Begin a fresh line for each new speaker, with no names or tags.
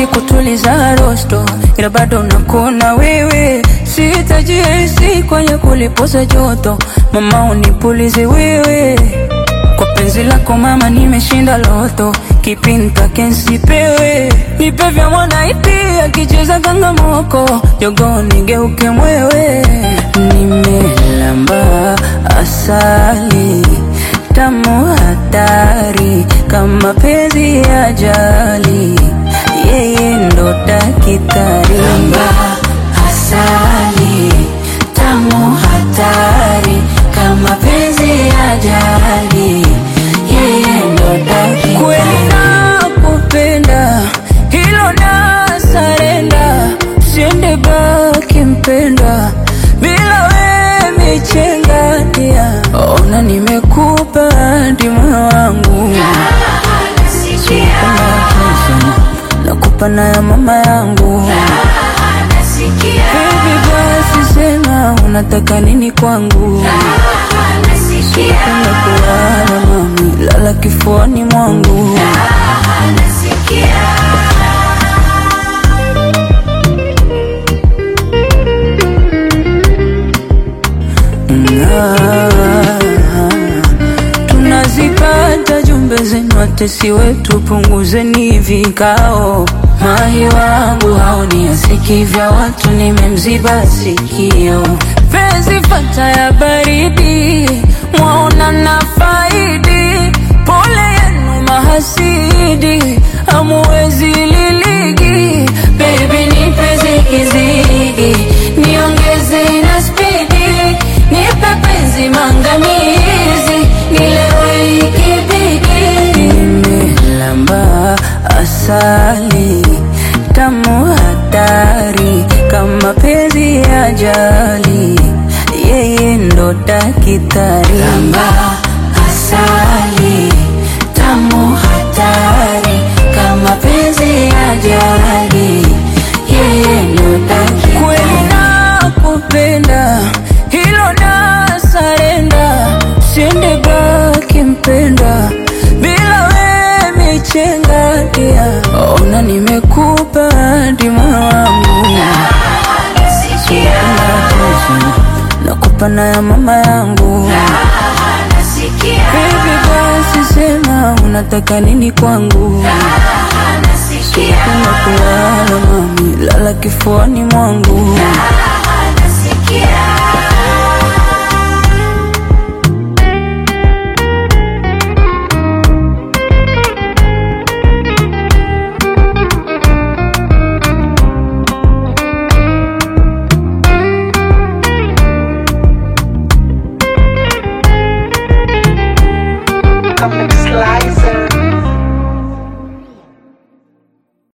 mengi kutuliza rosto, ila bado nakuna wewe, sitajihisi kwenye kulipoza joto, mama unipulize wewe kwa penzi lako mama, nimeshinda loto, kipi nitake nsipewe, nipe vya mwanaiti akicheza kangamoko, jogo nigeuke mwewe, nimelamba asali tamu hatari kama penzi ya jali, yeye ndo dakitari. Lamba asali tamu hatari kama penzi ya jali, yeye ndo dakitari. Kweli nakupenda, hilo na sarenda, siende baki mpenda bila we michengania, ona nimekupa hadi moyo wangu nakupa na ya mama yangu Baby basi sema unataka nini kwangu Napenda kulala mami, lala kifuani mwangu tunazipata jumbe zenu, watesi wetu, punguzeni vikao. Mahi wangu haoni asiki vya watu, nimemziba sikio. Penzi fata ya baridi, mwaona na faidi. Pole yenu mahasidi, hamuwezi liligi. Baby nipe zigizigi, niongeze na spidi, nipe penzi mangamizi, nilewe ikibidi. Nimelamba asali tamu hatari kama penzi ya jali, yeye ndo dakitari. Lamba asali tamu hatari kama penzi ya jali, yeye ndo dakitari. Kweli nakupenda, hilo na sarenda, siende baki mpenda bila we michengania, ona nimekupa hadi moyo wangu nakupa na ya mama yangu Baby basi sema unataka nini kwangu Napenda kulala mami, lala kifuani mwangu